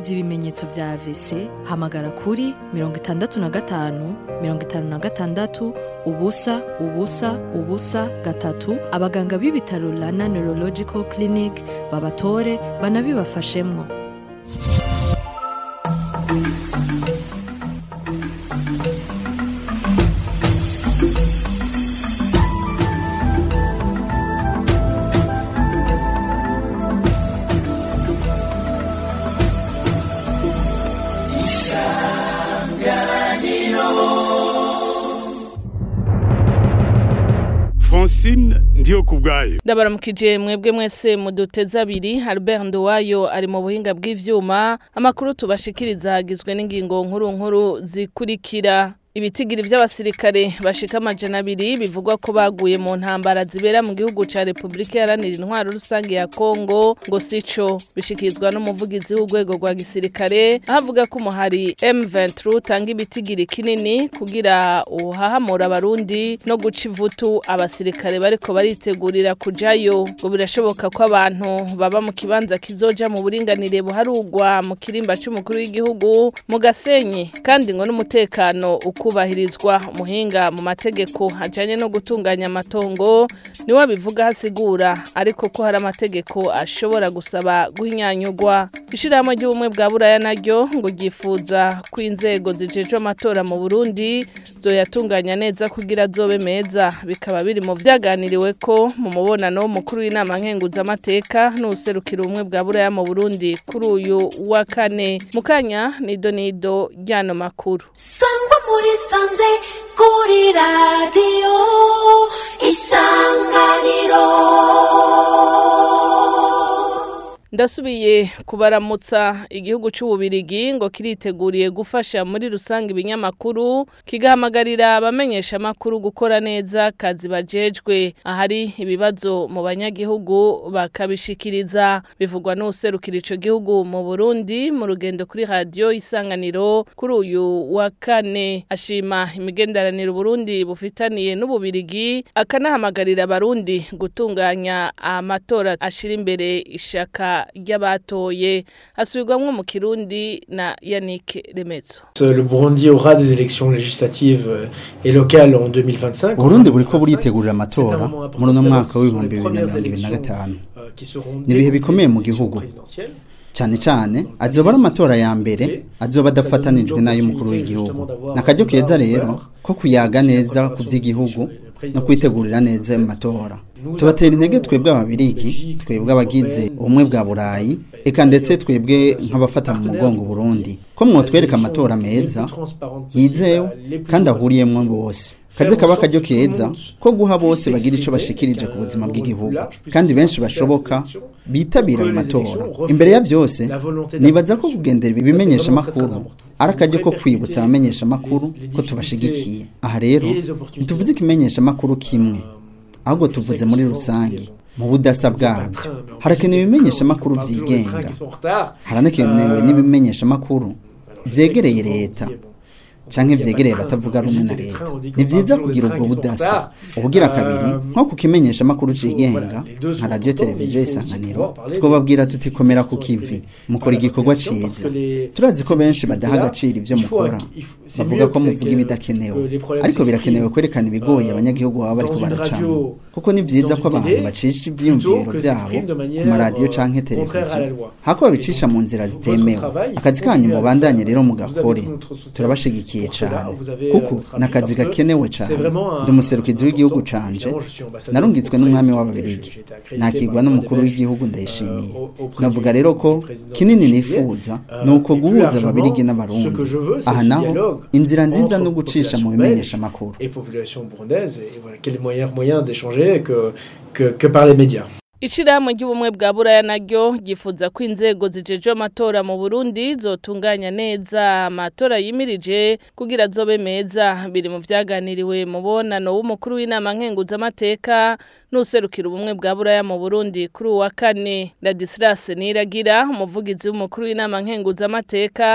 ugize ibimenyetso vya AVC hamagara kuri mirongo itandatu na gatanu mirongo itanu na gatandatu ubusa ubusa ubusa gatatu abaganga b'ibitaro Rana Neurological Clinic babatore banabibafashemwo Francine ndiyo kubwayo ndabaramukije mwebwe mwese muduteze abiri Albert Nduwayo ari mu buhinga bw'ivyuma amakuru tubashikiriza hagizwe n'ingingo nkuru nkuru zikurikira ibitigiri vy'abasirikare bashika amajana abiri bivugwa ko baguye mu ntambara zibera mu gihugu ca Republika Iharanira Intwaro Rusange ya Kongo ngo sico bishikirizwa n'umuvugizi w'urwego rwa gisirikare ahavuga ko umuhari M23 utanga ibitigiri kinini kugira uhahamura abarundi no guca ivutu abasirikare bariko baritegurira kujayo ngo birashoboka ko abantu baba mu kibanza kizoja mu buringanire buharugwa mu kirimba c'umukuru w'igihugu mu Gasenyi kandi ngo n'umutekano kubahirizwa umuhinga mu mategeko ajanye no gutunganya amatongo niwe abivuga hasigura ariko ko hari amategeko ashobora gusaba guhinyanyurwa ishirahamwe ry'ubumwe bwa buraya naryo ngo ryifuza ko inzego zijejwe amatora mu Burundi zoyatunganya neza kugira zobe meza bikaba biri mu vyaganiriwe ko mu mubonano w'umukuru w'inama nkenguzamateka n'userukira ubumwe bwa buraya mu Burundi kuri uyu wa kane mukanya nido nido ryano makuru sangwa muri sanze kuri radiyo isanganiro ndasubiye kubaramutsa igihugu c'ububirigi ngo kiriteguriye gufasha muri rusange ibinyamakuru kigahamagarira abamenyesha amakuru gukora neza kazi bajejwe ahari ibibazo mu banyagihugu bakabishikiriza bivugwa n'userukira ico gihugu mu Burundi mu rugendo kuri radio isanganiro kuri uyu wa kane ashima imigenderanire Burundi bufitaniye n'ububirigi akanahamagarira abarundi gutunganya amatora ashira imbere ishaka ry'abatoye asubirwamwo mu kirundi na Yannick Remezo Le Burundi aura des élections législatives et locales en 2025. Burundi buriko buritegurira amatora muri uno mwaka w'ibihumbi bibiri na mirongo ibiri na gatanu ni ibihe bikomeye mu gihugu cyane cyane azoba ari amatora ya mbere azoba adafatanijwe n'ay'umukuru w'igihugu ni akaryo keza rero ko kuyaga neza ku by'igihugu no kwitegurira neza mu matora tubatera intege twebwe ababirigi twebwe abagize ubumwe bwa burayi reka ndetse twebwe nk'abafata mu mugongo Burundi ko mwotwereka amatora meza yizewe kandi ahuriyemwo bose kaze kaba akaryo keza ko guha bose bagira ico bashikirije ku buzima bw'igihugu kandi benshi bashoboka bitabira ayo matora imbere ya byose nibaza ko kugendera ibimenyesha amakuru ari akaryo ko kwibutsa abamenyesha amakuru ko tubashigikiye aha rero ntituvuze ikimenyesha amakuru kimwe ahubwo tuvuze muri rusange mu budasa bwabyo harakenewe ibimenyesha amakuru byigenga haranakenewe n'ibimenyesha amakuru byegereye leta canke vyegereye batavuga rumwe na leta ni vyiza kugira ubwo budasa ubugira kabiri nko kukimenyesha amakuru cigenga nka radio televiziyo isanganiro twobabwira tuti komera ku kivi mukora igikorwa ciza turazi ko benshi badaha agaciro ivyo mukora bavuga ko muvuga ibidakenewe ariko birakenewe kwerekana ibigoye abanyagihugu baba bariko baracamo kuko ni vyiza ko abantu bacisha ivyiyumviro vyabo ku maradiyo canke televiziyo hako babicisha mu nzira zitemewe akazi kanyu mubandanye rero mugakore turabashigikiye cyane kuko nakazi gakenewe cyane ndi umuserukizi w'igihugu canje narungitswe n'umwami w'ababirigi nakigwa n'umukuru w'igihugu ndayishimiye navuga rero ko kinini nifuza ni uko guhuza ababirigi n'abarundi aha naho inzira nziza no gucisha mu bimenyesha amakuru et population burundaise et voilà quel moyen moyen d'échanger que, que que par les médias Ishirahamwe ry'ubumwe bwa buraya naryo gifuza ko inzego zijejwe amatora mu Burundi zotunganya neza amatora yimirije kugira zobe meza biri mu vyaganiriwe mu bonano w'umukuru w'inama nkenguza amateka n'userukira ubumwe bwa buraya mu Burundi kuri uwa kane Ladislas Niragira umuvugizi w'umukuru w'inama nkenguza amateka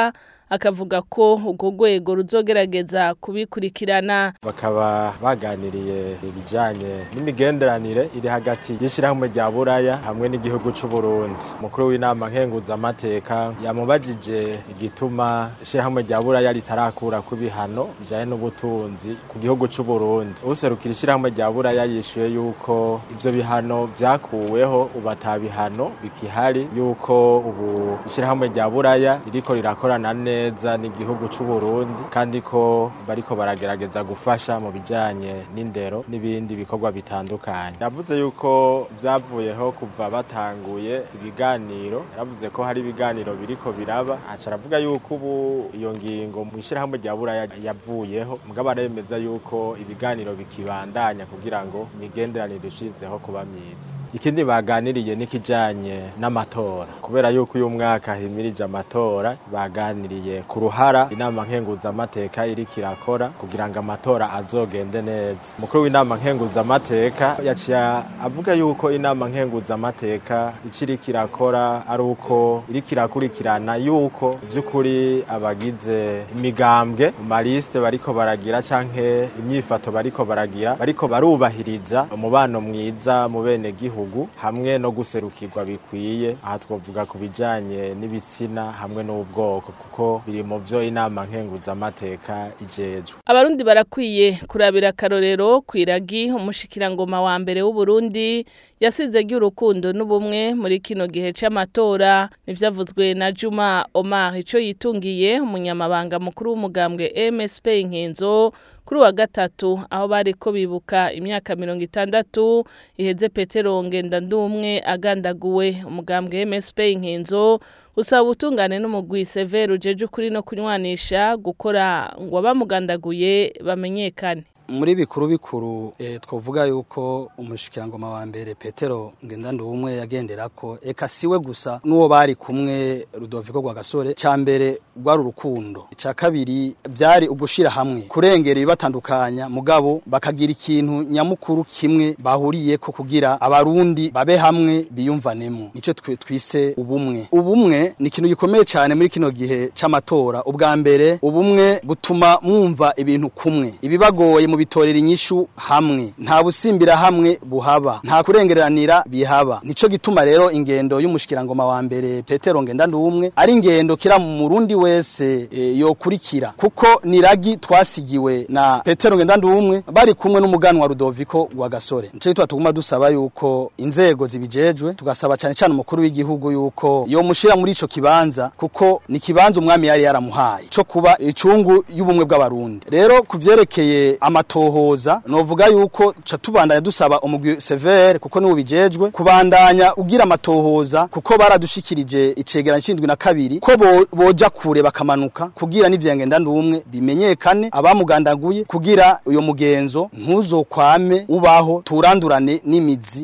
akavuga ko urwo rwego ruzogerageza kubikurikirana bakaba baganiriye ibijanye n'imigenderanire iri hagati y'ishirahamwe rya buraya hamwe n'igihugu c'u Burundi mukuru w'inama nkenguzamateka yamubajije igituma ishirahamwe rya buraya ritarakura ku bihano bijanye n'ubutunzi ku gihugu c'u Burundi userukira ishirahamwe rya buraya yishuye yuko ivyo bihano vyakuweho ubu ata bihano bikihari yuko ubu ishirahamwe rya buraya ririko rirakorana neza n'igihugu c'u Burundi kandi ko bariko baragerageza gufasha mu bijanye n'indero n'ibindi bikorwa bitandukanye yavuze yuko vyavuyeho kuva batanguye ibiganiro yaravuze ko hari ibiganiro biriko biraba aca aravuga yuko ubu iyo ngingo mu ishirahamwe rya buraya yavuyeho mugabo aremeza yuko ibiganiro bikibandanya kugira ngo imigenderanire ishizeho kuba myiza ikindi baganiriye n'ikijanye n'amatora kubera yuko uyu mwaka himirije amatora baganiriye ku ruhara inama nkenguzamateka iriko irakora kugira ngo amatora azogende neza umukuru w'inama nkenguzamateka yaciye avuga yuko inama nkenguzamateka ico iriko irakora ari uko iriko irakurikirana yuko vy'ukuri abagize imigambwe mu malisite bariko baragira canke imyifato bariko baragira bariko barubahiriza umubano mwiza mu bene gihugu hamwe no guserukirwa bikwiye aha twovuga ku bijanye n'ibitsina hamwe n'ubwoko kuko biri mu vyo inama nkenguzamateka ijejwe abarundi barakwiye kurabira akarorero kwiragi umushikirangoma wa mbere w'u Burundi yasize ry'urukundo n'ubumwe muri kino gihe c'amatora nivyavuzwe na Juma Omar ico yitungiye umunyamabanga mukuru w'umugambwe MSP Inkenzo kuri wa gatatu aho bariko bibuka imyaka mirongo itandatu iheze Petero Ngendandumwe agandaguwe umugambwe MSP Inkenzo usaba ubutungane n'umugwi severe ujeje ukuri no kunywanisha gukora ngo abamugandaguye bamenyekane muri bikuru bikuru e, twovuga yuko umushikirangoma wa mbere Petero ngendando umwe yagendera ko eka siwe gusa nuwo bari kumwe Rudoviko gwa gasore ca mbere rwari urukundo ca kabiri byari ugushira hamwe kurengera ibibatandukanya mugabo bakagira ikintu nyamukuru kimwe bahuriye ko kugira abarundi babe hamwe biyumvanemo nico twe twise ubumwe ubumwe ni ikintu gikomeye cyane muri kino gihe c'amatora ubwa mbere ubumwe butuma mwumva ibintu kumwe ibibagoye mu bitorera inyishu hamwe nta busimbira hamwe buhaba nta kurengeranira bihaba nico gituma rero ingendo y'umushikirangoma wa mbere Petero Ngendandumwe ari ingendo kira mu Murundi wese e, yokurikira kuko niragi twasigiwe na Petero Ngendandumwe bari kumwe n'umuganwa Rudoviko wa Gasore nico gituma tuguma dusaba yuko inzego zibijejwe tugasaba cyane cyane umukuru w'igihugu yuko yo mushira muri ico kibanza kuko ni kibanza umwami yari yaramuhaye co kuba icungu y'ubumwe bw'abarundi rero kuvyerekeye amatohoza novuga yuko ca tubandanya dusaba umugwi severe kuko niwo bijejwe kubandanya ugira amatohoza kuko baradushikirije icegeranyo c'indwi na kabiri ko bo, boja kure bakamanuka kugira n'ivyengenda ndumwe bimenyekane abamugandaguye kugira uyo mugenzo ntuzokwame ubaho turandurane n'imizi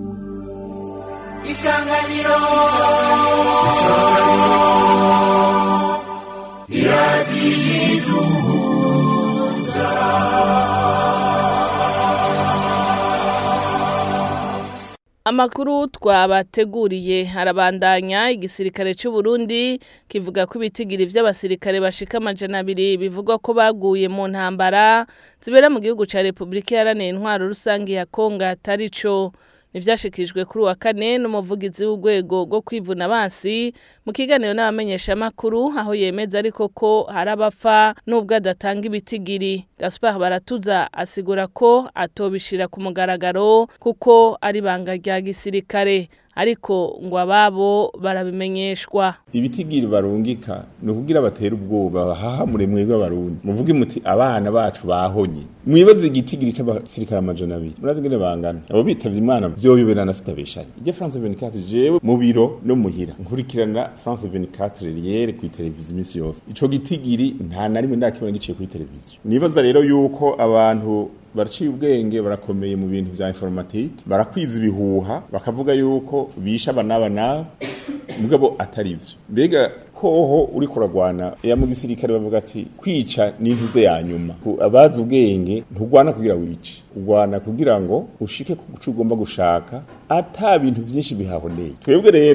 isanganiro Amakuru twabateguriye harabandanya igisirikare cy'u Burundi kivuga ko ibitigiri vy'abasirikare bashika amajana abiri bivugwa ko baguye mu ntambara zibera mu gihugu ca Republika Iharanira Intwaro Rusangi ya Kongo atari co nivyashikijwe kuri wa kane n'umuvugizi w'urwego rwo kwivuna abansi mu kiganiro n'abamenyesha makuru aho yemeza ariko ko hari abapfa nubwo adatanga ibitigiri Gaspard Baratuza asigura ko atobishira ku mugaragaro kuko ari banga rya gisirikare ariko ngo ababo barabimenyeshwa ibitigiri barungika ni ukugira batera ubwoba bahahamure mwebwe abarundi muvuge muti abana bacu bahonye mwibaze igitigiri c'abasirikare amajana abiri murazi ngene bangana abo bitavye imana vyoyoberana tutabeshanye irya france 24 jewe mu biro no muhira nkurikirana france 24 riyere kuri televiziyo imisi yose ico gitigiri nta na rimwe ndakibona giciye kuri televiziyo nibaza rero yuko abantu baraciye ubwenge barakomeye mu bintu vya informatique barakwiza ibihuha bakavuga yuko bisha abanaba nabo mugabo atari byo mbega hoho uri kuragwana ya mu gisirikare bavuga ati kwica n'intuze ya nyuma abazi ubwenge ntugwana kugira wice ugwana kugira ngo ushike ku cyo ugomba gushaka ata bintu byinshi bihahoneye twebwe rero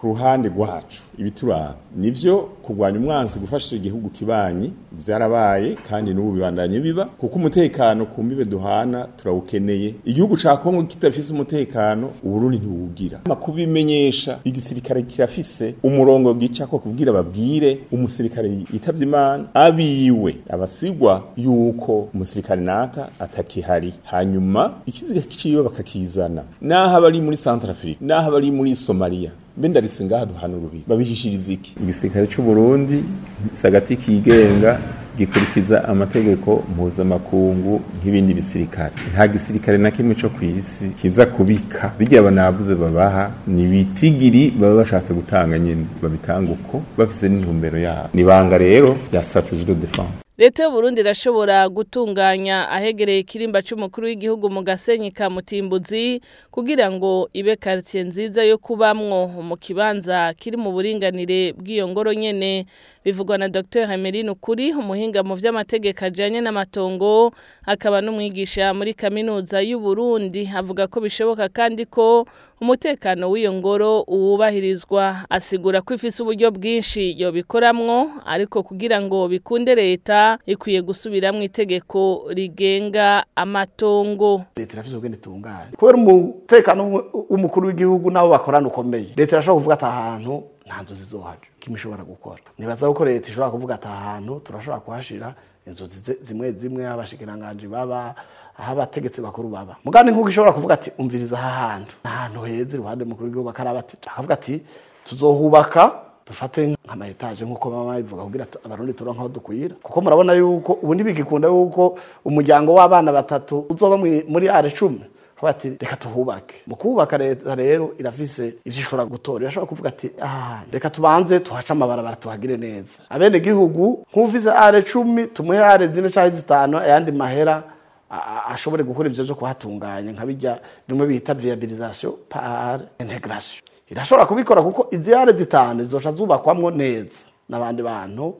ku ruhande rwacu ibituraba nivyo kurwanya umwansi gufasha igihugu kibanyi vyarabaye kandi n'ubu bibandanye biba kuko umutekano ku mbibe duhana turawukeneye igihugu ca Kongo kitafise umutekano uburundi ntiwugira kubimenyesha igisirikare kirafise umurongo gica ko kubwira babwire umusirikare yitavye imana abiwe abasigwa yuko umusirikare naka atakihari hanyuma ikiziga ciwe bakakizana naho abari muri Centrafrique naho abari muri Somalia bendaritse ngaha duhana urubi babihishiriza iki igisirikare cy'u Burundi sagati kigenga gikurikiza amategeko mpuzamakungu nk'ibindi bisirikare nta gisirikare na kimwe cyo ku isi kiza kubika bijya banavuze babaha ni bitigiri baba bashatse gutanga nyine babitanga uko bafise n'intumbero yabo ni banga rero ya strategie de défense leta y'uburundi irashobora gutunganya ahegereye ikirimba cy'umukuru w'igihugu mu gasenyi ka mutimbuzi kugira ngo ibe quartier nziza yo kubamwo mu kibanza kiri mu buringanire bw'iyo ngoro nyene bivugwa na Dr Emeline Ukuri umuhinga mu vy'amategeko ajanye n'amatongo akaba n'umwigisha muri kaminuza y'u Burundi avuga ko bishoboka kandi ko umutekano w'iyo ngoro uwubahirizwa asigura ko ifise uburyo bwinshi yobikoramwo ariko kugira ngo bikunde leta ikwiye gusubiramwo itegeko rigenga amatongo leta irafise ubwene tunganye kubera umutekano w'umukuru w'igihugu nabo bakorana ukomeye leta irashobora kuvuga ati ahantu nta nzu zizohaja kimwe ishobora gukora nibaza ko leta ishobora kuvuga ati ahantu turashobora kuhashira inzu zimwe zimwe abashikiranganji baba aho abategetsi bakuru baba mugani nk'uko ishobora kuvuga ati umviriza aha hantu ni ahantu heza iruhande mukuru w'igihugu akaraba ati akavuga ati tuzohubaka dufate nk'ama etaje nk'uko mama bivuga kugira abarundi turonka aho dukwira kuko murabona yuko ubu ntibigikunda yuko umuryango w'abana batatu uzoba muri are cumi bati reka tuhubake mu kubaka leta rero irafise ivyo ishobora gutora irashobora kuvuga ati ah reka tubanze tuhace amabarabara tuhagire neza abene gihugu nk'ufise are cumi tumuhe are zine canke zitanu ayandi mahera ashobore gukora ivyo vyo kuhatunganya nka bijya bimwe bita viabilisation par integration irashobora kubikora kuko izi are zitanu zizoca zubakwamwo neza n'abandi bantu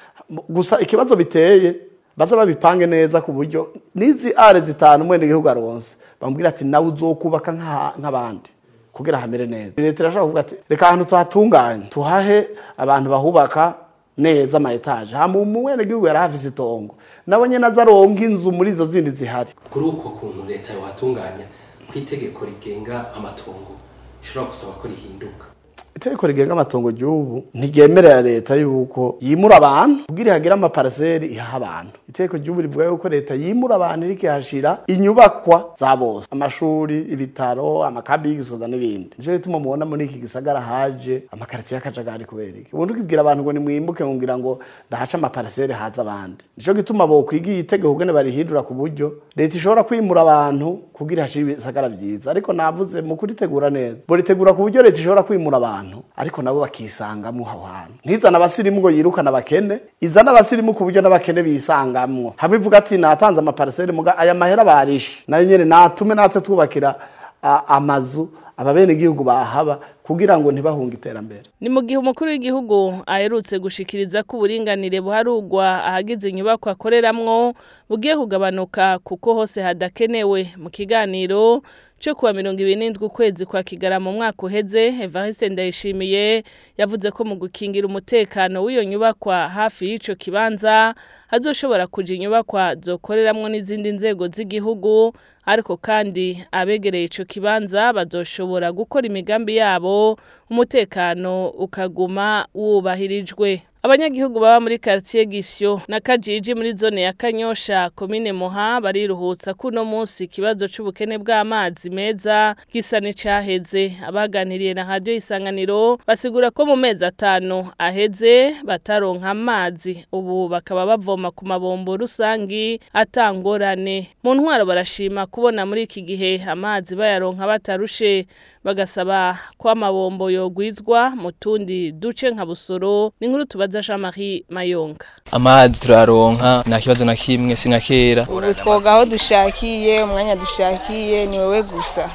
gusa ikibazo biteye baza babipange neza ku buryo n'izi are zitanu mwene gihugu aronse bambwira ati nawe uzokubaka nk'abandi kugira hamere neza leta irashobora kuvuga ati reka ahantu tuhatunganye tuhahe abantu bahubaka neza ama etaje hama umwene gihugu yari hafise itongo nabo nyene azaronka inzu muri izo zindi zihari kuri uko kuntu leta yohatunganya kw'itegeko rigenga amatongo ishobora gusaba ko rihinduka itegeko rigenga amatongo ry'ubu ntiryemerera leta yuko yimura abantu kugira ihagire amaparaseri ihaha abantu itegeko ry'ubu rivuga yuko leta yimura abantu iriko ihashira inyubakwa za bose amashuri ibitaro amakambi y'igisoza n'ibindi nico gituma mubona muri iki gisagara haje amakaritiye y'akajagari kubera iki ubundi ukibwira abantu ngo nimwimbuke ngira ngo ndahaca amaparaseri haza abandi nico gituma bokwigiye itegeko kugene barihindura ku buryo leta ishobora kwimura abantu kugira ihashire ibisagara vyiza ariko navuze mu kuritegura neza boritegura ku buryo leta ishobora kwimura abantu ariko nabo bakisangamwo aho hantu ntizana abasirimu ngo yirukana abakene izana abasirimu ku buryo n'abakene bisangamwo hamwe ivuga ati natanze amaparaseri muga aya mahera barishe nayo nyene natume natwe twubakira amazu ababene gihugu bahaba kugira ngo ntibahunge iterambere ni mu gihe umukuru w'igihugu aherutse gushikiriza ko uburinganire buharugwa ahagize inyubako akoreramwo bugiye kugabanuka kuko hose hadakenewe mu kiganiro cyo kuwa mirongo ibiri n'indwi ukwezi kwa kigara mu mwaka uheze evariste ndayishimiye yavuze ko mu gukingira umutekano w'iyo nyubakwa hafi y'ico kibanza hazoshobora kuja inyubakwa zokoreramwo n'izindi nzego z'igihugu ariko kandi abegereye ico kibanza bazoshobora gukora imigambi yabo umutekano ukaguma wubahirijwe abanyagihugu baba muri quartier Gisyo na Kajiji muri zone ya Kanyosha komine Moha bariruhutsa kuno munsi kibazo c'ubukene bw'amazi meza gisa n'icaheze abaganiriye na radio isanganiro basigura ko mu mezi atanu aheze bataronka amazi ubu bakaba bavoma ku mabombo rusangi atangorane mu ntwaro barashima kubona muri iki gihe amazi bayaronka batarushe bagasaba ko amabombo yogwizwa mu tundi duce nka busoro n'inkuru tubaza tubibaza Jean Marie Mayonga amazi turaronka nta kibazo na kimwe si nka kera ubu twoga aho dushakiye umwanya dushakiye ni wowe gusa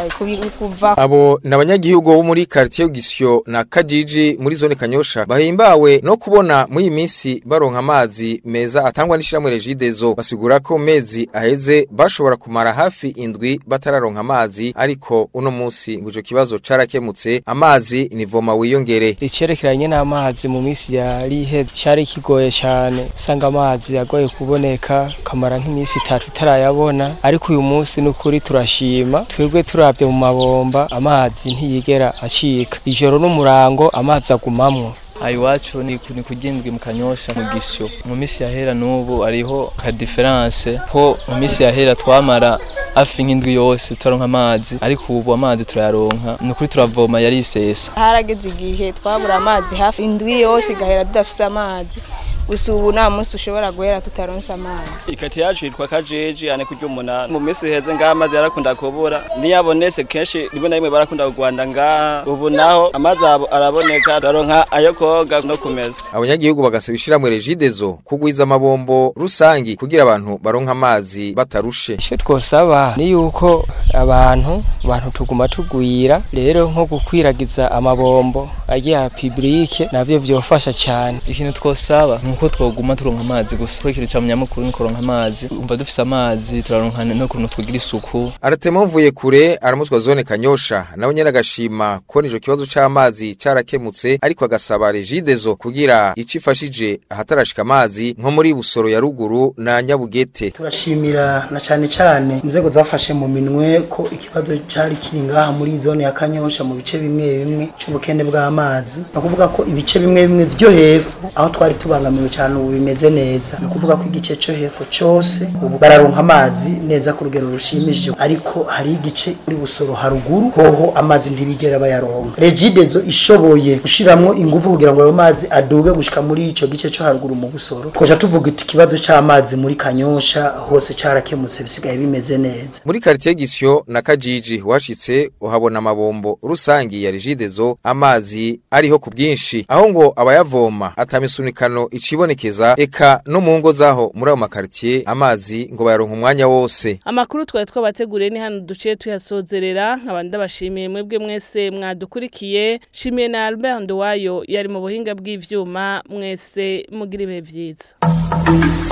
kuva abo ni abanyagihugu bo muri quartier Gisyo na Kajiji muri zone Kanyosha bahimbawe no kubona muri iyi minsi baronka amazi meza atangwa n'ishiramwe Regidezo basigura ko mezi aheze bashobora kumara hafi indwi batararonka amazi ariko uno munsi ngo ico kibazo carakemutse amazi nivoma wiyongere icerekeranye n'amazi mu minsi yari ihe cari kigoye cyane sanga amazi yagoye kuboneka kamara nk'iminsi itatu itarayabona ariko uyu munsi n'ukuri turashima twebwe turavye mu mabomba amazi ntiyigera acika ijoro n'umurango amazi agumamwo iwacu ni ni kugindwi mu kanyosha mu gisyo mu minsi yahera n'ubu ariho ka difference ko mu minsi yahera twamara hafi nk'indwi yose turaronka amazi ariko ubu amazi turayaronka ni ukuri turavoma yari isesa harageze igihe twabura amazi hafi indwi yose igahera tudafise amazi gusa ubu nta munsi ushobora guhera tutaronse amazi ikati yacu yitwa kajeji ane kurya umunani mu minsi iheze ngaha amazi yarakunda kubura niyabonetse kenshi rimwe na rimwe barakunda kugwanda ngaha ubu naho amazi araboneka turaronka ayo koga no kumeza abanyagihugu bagasaba ishiramwe regidezo kugwiza amabombo rusangi kugira abantu baronka amazi batarushe icyo twosaba ni yuko abantu abantu tuguma tugwira rero nko gukwiragiza amabombo agiye publike navyo vyofasha cyane ikintu twosaba nuko twoguma turonka amazi gusa ko ikintu cyamanyamukuru ni kuronka amazi umva dufise amazi turaronka no kuntu twigira isuku aratema mvuye kure aramutwa zone kanyosha nawe nyene agashima ko nico kibazo c'amazi carakemutse ariko agasaba regidezo kugira icifashije ahatarashika amazi nko muri busoro ya ruguru na nyabugete turashimira na cane cane inzego zafashe mu minwe ko ikibazo cari kiri ngaha muri zone ya kanyosha mu bice bimwe bimwe c'ubukene bw'amazi no kuvuga ko ibice bimwe bimwe vyo hepfo aho twari tubangamiwe cyane ubu bimeze neza no kuvuga ko igice cyo hepfo cyose ubu bararonka amazi neza ku rugero rushimishije ariko hari igice muri busoro haruguru hoho amazi ntibigera bayaronka regidezo ishoboye gushiramwo ingufu kugira ngo ayo mazi aduge gushika muri ico gice cyo haruguru mu busoro twoja tuvuga iti ikibazo c'amazi muri kanyosha hose carakemutse bisigaye bimeze neza muri quartier Gisyo na Kajiji washitse uhabona amabombo rusangi ya regidezo amazi ariho ku bwinshi aho ngo abayavoma atamisunikano icibonekeza eka no mu ngo zaho muri ayo makartier amazi ngo bayaronka umwanya wose amakuru twari twabateguriye ni hano duciye tuyasozerera nkabandi ndabashimiye mwebwe mwese mwadukurikiye shimiye na Albert Ndowayo yari mu buhinga bw'ivyuma mwese mugira ibihe vyiza